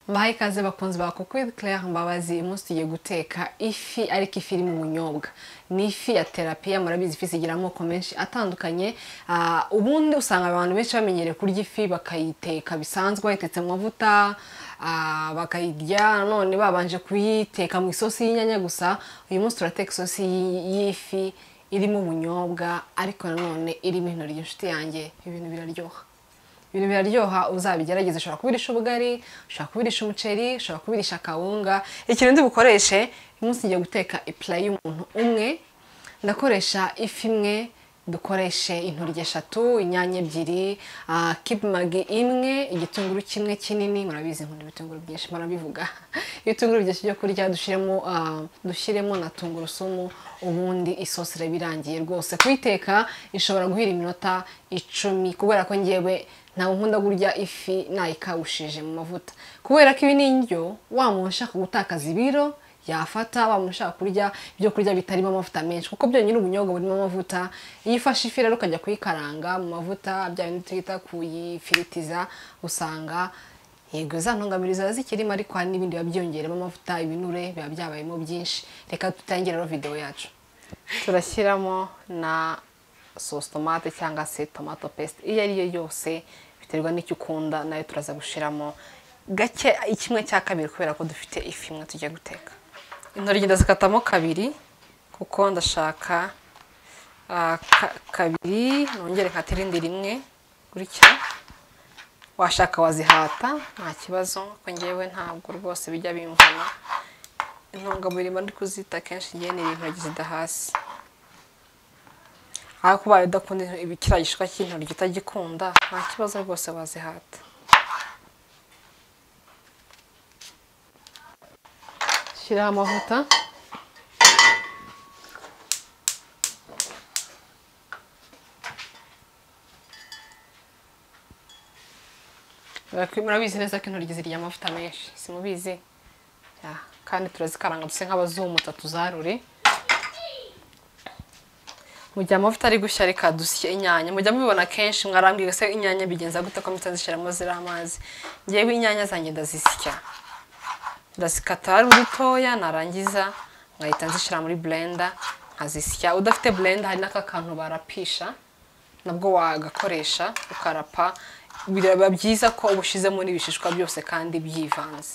mbahaye ikaze bakunzi ba kuri Claire Mbabazi uyu munsi tugiye guteka ifi ariko ifi iri mu bunyobwa ni ifi ya terapiya murabizi ifi zigira amoko menshi atandukanye Ah, ubundi usanga abantu benshi bamenyereye kurya ifi bakayiteka bisanzwe bayitetse mu mavuta ah, bakayirya none babanje kuyiteka mu isosi y'inyanya gusa uyu munsi turateka isosi y'i- y'ifi irimo ubunyobwa ariko nanone irimo intoryi inshuti yanjye ibintu biraryoha ibintu biraryoha uzabigerageze ushobora kubirisha ubugari ushobora kubirisha umuceri ushobora kubirisha akawunga ikintu ndi bukoreshe uyu munsi ngiye guteka ipula y'umuntu umwe ndakoresha ifi imwe dukoreshe intoryi eshatu inyanya ebyiri ah, kibimagi imwe igitunguru kimwe kinini murabizi nkunda ibitunguru byinshi murabivuga ibitunguru byinshi byo kurya dushyiremo ah, dushyiremo na tungurusumu ubundi isosi iraba irangiye rwose kuyiteka ishobora guhira iminota icumi kubera ko ngewe ntabwo nkunda kurya ifi nayikawushije mu mavuta kubera ko ibi ni indyo wa muntu ushaka gutakaza ibiro yafata wa muntu ushaka kurya ibyo kurya bitarimo amavuta menshi kuko byonyine ubunyobwa burimo amavuta iyo ufashe ifi rero ukajya kuyikaranga mu mavuta bya bindi twita kuyifiritiza usanga yego za ntungamubiri ziba zikirimo ariko hari n'ibindi biba byiyongeramo amavuta ibinure biba byabayemo byinshi reka dutangire rero videwo yacu turashyiramo na sosi tomate cyangwa se tomato pesite iyo ari yo yose biterwa n'icyo ukunda nayo turaza gushyiramo gake kimwe cya kabiri kubera ko dufite ifi imwe tugiye guteka intoryi ndazikatamo kabiri kuko ndashaka ah, ka- kabiri nongere nkate irindi rimwe gutya washaka wazihata nta kibazo ko ngewe ntabwo rwose bijya bimvana intungamubiri mba ndi kuzita kenshi ngewe ni intoryi zidahasi ariko ubaye udakunda ibi- kiriya gishishwa cy'intoryi utagikunda nta kibazo rwose wazihata shyiraho amavuta Murakwi- murabizi neza ko intoryi zirya amavuta menshi simubizi Ya, kandi turazikaranga duse nk'abazumuta tuzarure mu gihe amavuta ari gushya reka dusye inyanya mujya mubibona kenshi mwarambwira se inyanya bigenza gute ko mutazishyiramo ziriya amazi ngewe inyanya zanjye ndazisya ndazikata ari udutoya narangiza nkahita nzishyira muri blender nkazisya udafite blender hari n'aka kantu barapisha nabwo wagakoresha ukarapa biraba byiza ko uba ushyizemo n'ibishishwa byose kandi byivanze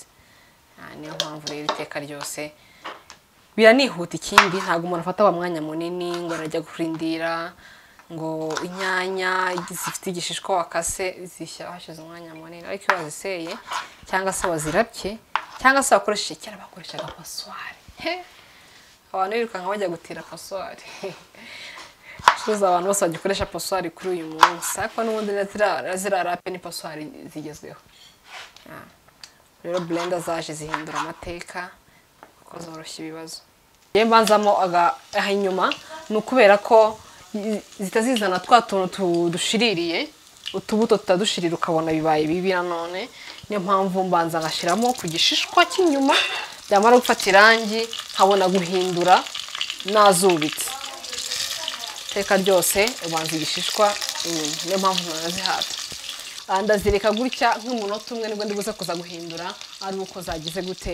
Ah, niyo mpamvu rero iteka ryose biranihuta ikindi ntabwo umuntu afata wa mwanya munini ngo arajya kurindira ngo inyanya zifite igishishwa wakase zishyira hashize umwanya munini ariko iyo waziseye cyangwa se wazirabye cyangwa se wakoresheje kera bakoreshaga paswari He! abantu birukanka bajya gutira paswari curuza abantu bose bagikoresha paswari kuri uyu munsi ariko n'ubundi na ziriya- ziriya rape ni paswari zigezweho Ah. rero blender zaje zihindura amateka kuko zoroshya ibibazo iyo mbanzamo aga- aha inyuma ni ukubera ko i- zitazizana twa tuntu tu- dushiririye utubuto tutadushirira ukabona bibaye bibi nanone niyo mpamvu mbanza ngashyiramo ku gishishwa cy'inyuma byamara gufata irangi nkabona guhindura nazubitse iteka ryose ubanza igishishwa inyuma niyo mpamvu nanazihata Ah, ndazireka gutya nk'umunota umwe nibwo ndibuze kuza guhindura ari uko zagize gute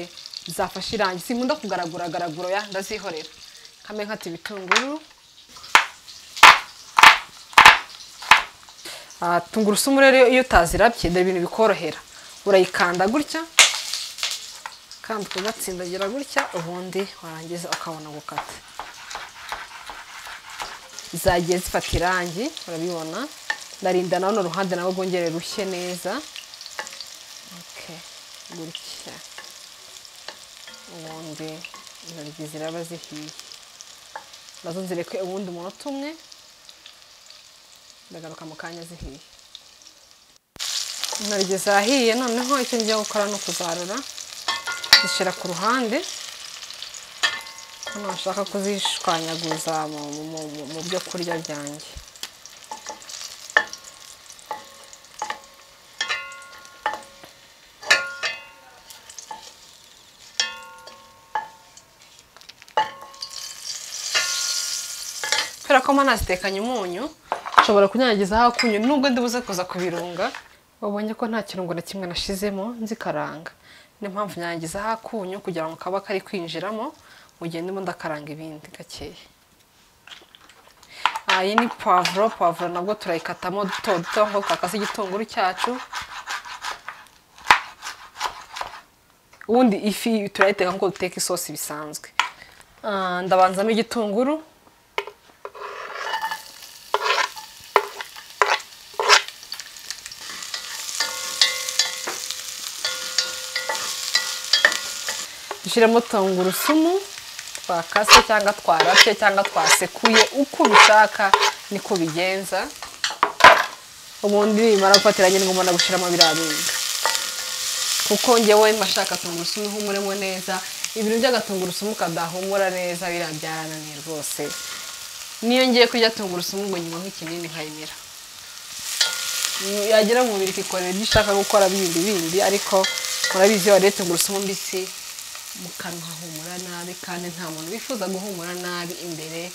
zafashe irangi sinkunda kugaragura garagura ya ndazihorera kame nkata ibitunguru Ah, tungurusumu rero iyo utazirabye dore ibintu bikorohera urayikanda gutya kandi ukagatsindagira gutya ubundi warangiza ukabona gukata zagiye zifata irangi urabibona ndarinda na runo ruhande nawe rwongere rushye neza Okay, gutya ubundi intoryi ziraba zihiye nazo nzireke ubundi umunota umwe ndagaruka mu kanya zihiye intoryi zahiye noneho icyo ngiye gukora ni ukuzarura zishyira ku ruhande hano bashaka kuzishwanyaguza mu, mu, mu, mu- mu byo kurya byanjye kubera ko mba nazitekanye umunyu nshobora kunyanyagizaho akunyu nubwo ndibuze kuza kubirunga wabonye ko nta kirungo na kimwe nashizemo nzikaranga niyo mpamvu nyangiza aho akunyu kugira ngo kaba kari kwinjiramo ugende ubundi akaranga ibindi gakeya Ah, iyi ni pavuro pavuro nabwo turayikatamo duto duto nko twakase igitunguru cyacu ubundi ifi turayiteka nk'uko duteka isosi bisanzwe Ah, ndabanzamo igitunguru dushyiremo tungurusumu twakase cyangwa twarapye cyangwa twasekuye uko ubishaka niko ubigenza ubundi nimara gufatiranye ngo umuntu agushyiramo biriya bintu kuko ngewe mba nshaka tungurusumu ihumuremo neza ibintu by'agatungurusumu kadahumura neza biriya byarananiye rwose niyo ngiye kurya tungurusumu ngo nyuma nk'ikinini nkayimira yagera mu mubiri ikikorera ibyo ushaka gukora bindi bindi ariko murabizi iyo wariye tungurusumu mbisi mu kanwa hahumura nabi kandi nta muntu wifuza guhumura nabi imbere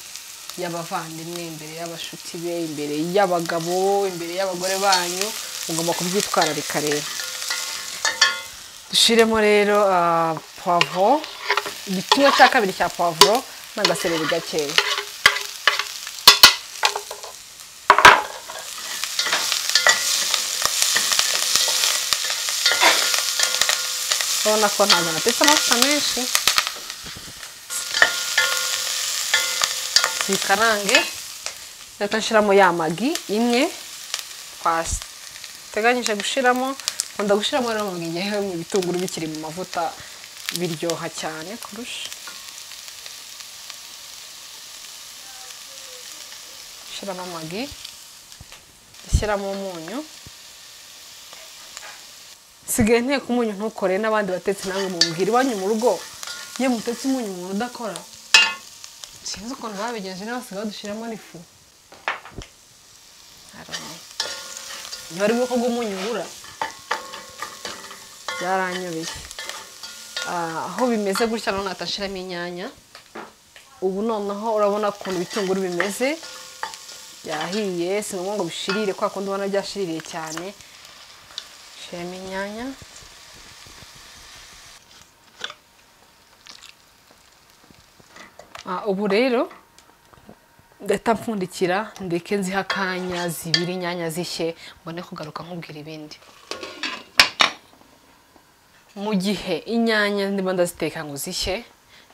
y'abavandimwe imbere y'abashuti be imbere y'abagabo imbere y'abagore banyu mugomba kubyitwararika rero dushyiremo rero ah, poivro igicumwe cya kabiri cya poivro n'agasereri gakeya urabona ko ntabwo natetse amavuta menshi zikarange leta nshyiramo ya magi imwe twateganyije gushyiramo nkunda gushyiramo rero mu gihe mu bitunguru bikiri mu mavuta biryoha cyane kurusha shyiramo amagi shyiramo umunyu sigaye nteka umunyu ntukore n'abandi batetse namwe mumbwira iwanyu mu rugo iyo mutetse umunyu umuntu udakora sinzi ukuntu babigenje niba basigaye badushyiramo n'ifu niba ari ubwoko bw'umunyu ngura byaranyobeye Ah, aho bimeze gutya noneho nahita nshiramo inyanya ubu noneho urabona ukuntu ibitunguru bimeze byahiye si ngombwa ngo bishirire kwa kundi ubona byashiririye cyane shyiramo inyanya Ah, ubu rero ndahita mpfundikira ndeke nziha akanya zibiri inyanya zishye mbone kugaruka nkubwira ibindi mu gihe inyanya ndimo ndaziteka ngo zishye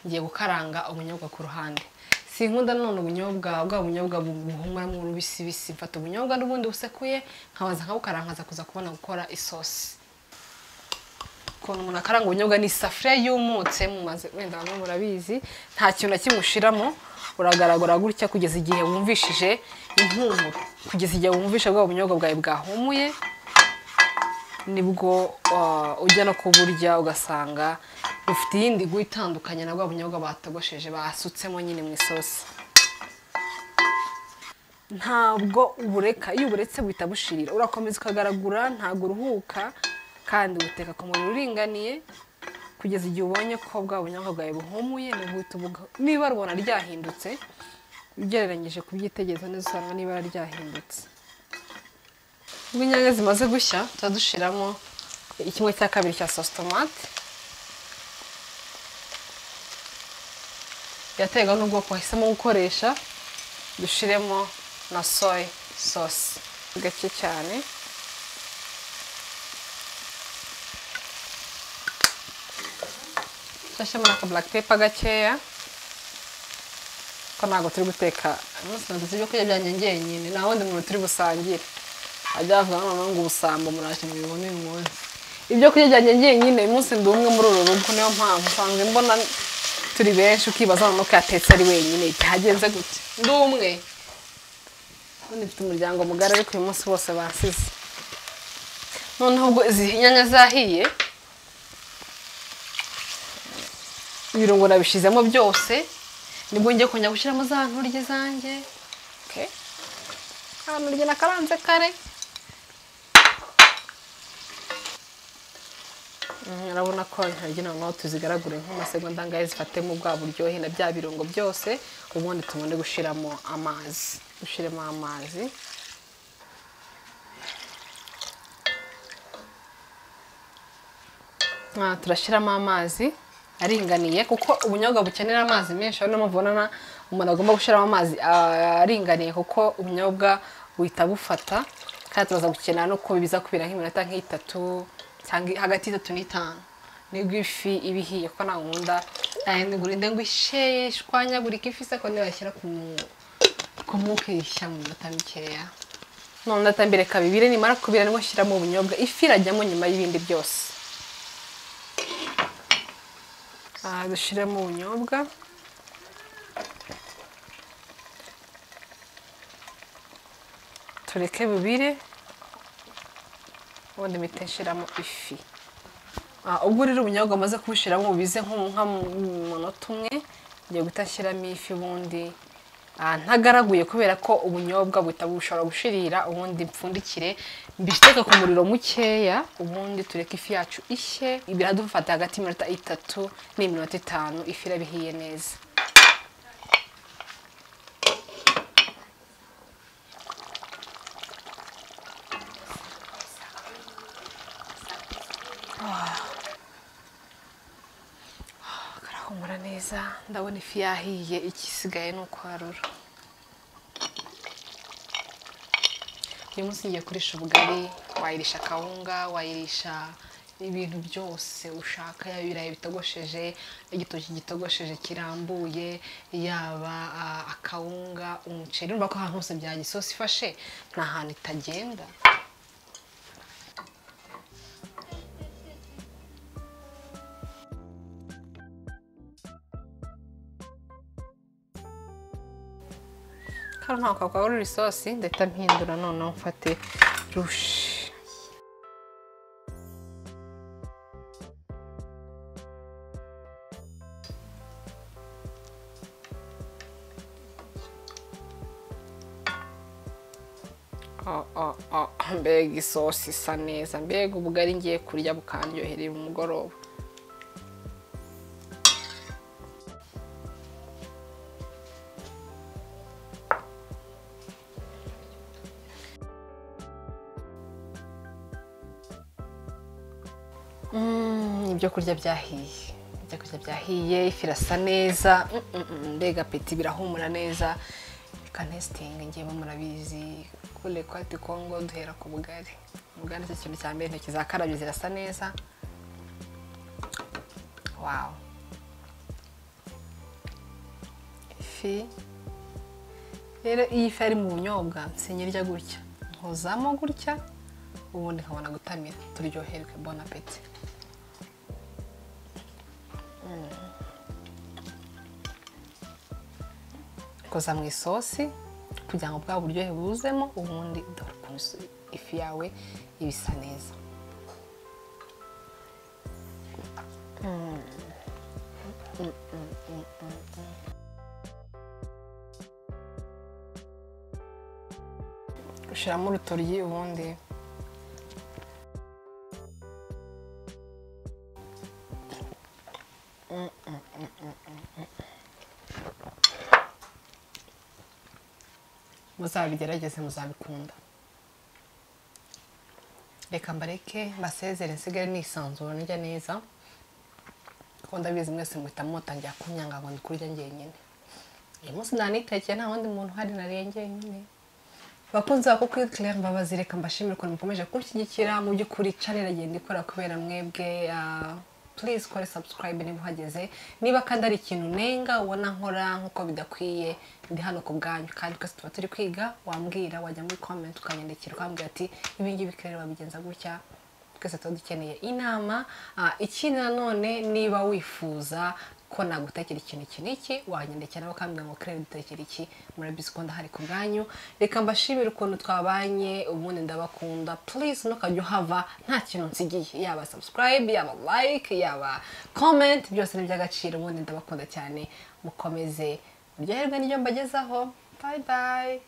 ngiye gukaranga ubunyobwa ku ruhande sinkunda none ubunyobwa bwa bunyobwa buhumuramo urubisi bisi mfata ubunyobwa n'ubundi busekuye nkabaza nkabukaranga nkaza kuza kubona gukora isosi ukuntu umuntu akaranga ubunyobwa ni isafuriya yumutse mumaze wenda bamwe murabizi nta kintu na kimwe ushyiramo uragaragara gutya kugeza igihe wumvishije impumuro kugeza igihe wumvishe bwa bunyobwa bwawe bwahumuye nibwo ah, ujya no kuburya ugasanga bufite iyindi gu itandukanye na bwa bunyobwa batogosheje basutsemo nyine mu isosi ntabwo ubureka iyo uburetse buhita bushirira urakomeza ukagaragura ntabwo uruhuka kandi ubuteka ku muriro uringaniye kugeza igihe ubonye ko bwa bunyobwa bwawe buhumuye nibwo uhita ubuga niba rubona ryahindutse ugereranyije kubyitegereza neza usanga n'ibara ryahindutse ubwo inyanya zimaze gushya tuba dushyiramo ikimwe cya kabiri cya sositomate biraterwa n'ubwoko wahisemo gukoresha dushyiremo na soy sauce gake cyane nshyashyemo na ka black pepper gakeya ko ntabwo turi guteka umunsi naguze ibyo kurya byanjye njyenyine nta wundi muntu turi busangire ajya bavuga noneho ngo ubusambo muraje mubibone uyu munsi ibyo kurya byanjye njyenyine uyu munsi ndi umwe muri uru rugo niyo mpamvu usanga mbona turi benshi ukibaza noneho ko yatetse ari wenyine byagenze gute ndi umwe ubundi mfite umuryango mugari ariko uyu munsi bose basize noneho ubwo izi nyanya zahiye ibirungo nabishyizemo byose nibwo ngiye kongera gushyiramo za ntoryi zanjye Okay. ka ntoryi nakaranze kare Mm, urabona ko intoryi noneho tuzigaragure nk'amasegonda ngahe zifatemo bwa buryohe na bya birungo byose ubundi tubone gushyiramo amazi dushyiremo amazi Ah, turashyiramo amazi aringaniye kuko ubunyobwa bukenera amazi menshi ari mpamvu ubona na- umuntu agomba gushyiramo amazi ah, aringaniye kuko ubunyobwa buhita bufata kandi turaza gukenera no ko biza kubiraho iminota nk'itatu cyangwa hagati y'itatu n'itanu nibwo ifi iba ihiye kuko nta nkunda ngurinde ngo isheye ishwanyagurike ifi se ko ntibashyira ku mu- ku mwuka irishya mu minota mikeya none atambireka bibiri nimara kubira nibwo nshyiramo ubunyobwa ifi irajyamo nyuma y'ibindi byose Aha dushyiremo ubunyobwa tureke bubire ubundi mpita nshyiramo ifi Ah, ubwo rero ubunyobwa amaze kubushyiramo bubize nko nka mu munota umwe ngiye guhita nshyiramo ifi ubundi ah, ntagaraguye kubera ko ubunyobwa buhita bushobora gushirira ubundi mpfundikire mbiteke ku muriro mukeya ubundi tureke ifi yacu ishye biradufata hagati y'iminota itatu n'iminota itanu ifi iraba ihiye neza karahumura neza ndabona ifi yahiye ikisigaye ni ukwarura uyu munsi ngiye kurisha ubugari wayirisha akawunga wayirisha ibintu byose ushaka yaba ibirayi bitogosheje igitoki gitogosheje kirambuye yaba ah, akawunga umuceri urumva ko ahantu hose byajya isosi ifashe nta hantu itagenda kano ntabwo kagarura isosi ndahita mpindura noneho mfate rushe Oh, oh, oh. mbega isosi isa neza mbega ubugari ngiye kurya bukaryohereye umugoroba Mm, ibyo kurya byahiye ibyo kurya byahiye ifi irasa neza Mm, mm, mm, mbega peti birahumura neza kanesitingi ngewe murabizi kure kwati kongo duhera ku bugari ubugari nicyo kintu cya mbere intoki zakarabye zirasa neza wawu ifi rero iyo ifi ari mu bunyobwa sinyirya gutya nkozamo gutya ubundi nkabona gutamira turyoherwe bona peti koza mu isosi kugira ngo bwa buryohe buzemo ubundi dore ukuntu iso- ifi yawe iba isa neza ushyiramo urutoryi ubundi muzabigerageze muzabikunda reka mbareke mbasezere nsigare nisanzura ndya neza kuko ndabizi mwese muhita mutangira kunyanga ngo ndi kurya njyenyine uyu munsi nanitekeye nta wundi muntu uhari nariye njyenyine bakunze bako kuri Claire Mbabazi reka mbashimire ukuntu mukomeje kunshyigikira mu by'ukuri channel igenda ikora kubera mwebwe ah, please kore subscribe niba uhageze niba kandi ari ikintu nenga ubona nkora nk'uko bidakwiye ndi hano ku bwanyu kandi twese tuba turi kwiga wambwira wajya muri comment ukanyandikira ukambwira ati ibi ngibi Claire wabigenza gutya twese tuba dukeneye inama Ah, ikindi nanone niba wifuza ko nagutekera ikintu iki n'iki wanyandikira nawe ukambwira ngo kirere dutekere iki murabizi ko ndahari ku bwanyu reka mbashimire ukuntu twabanye ubundi ndabakunda please ntukajya uhava nta kintu nsigiye yaba subscribe yaba like yaba comment byose ni iby'agaciro ubundi ndabakunda cyane mukomeze muryoherwe n'ibyo mbagezaho bye bye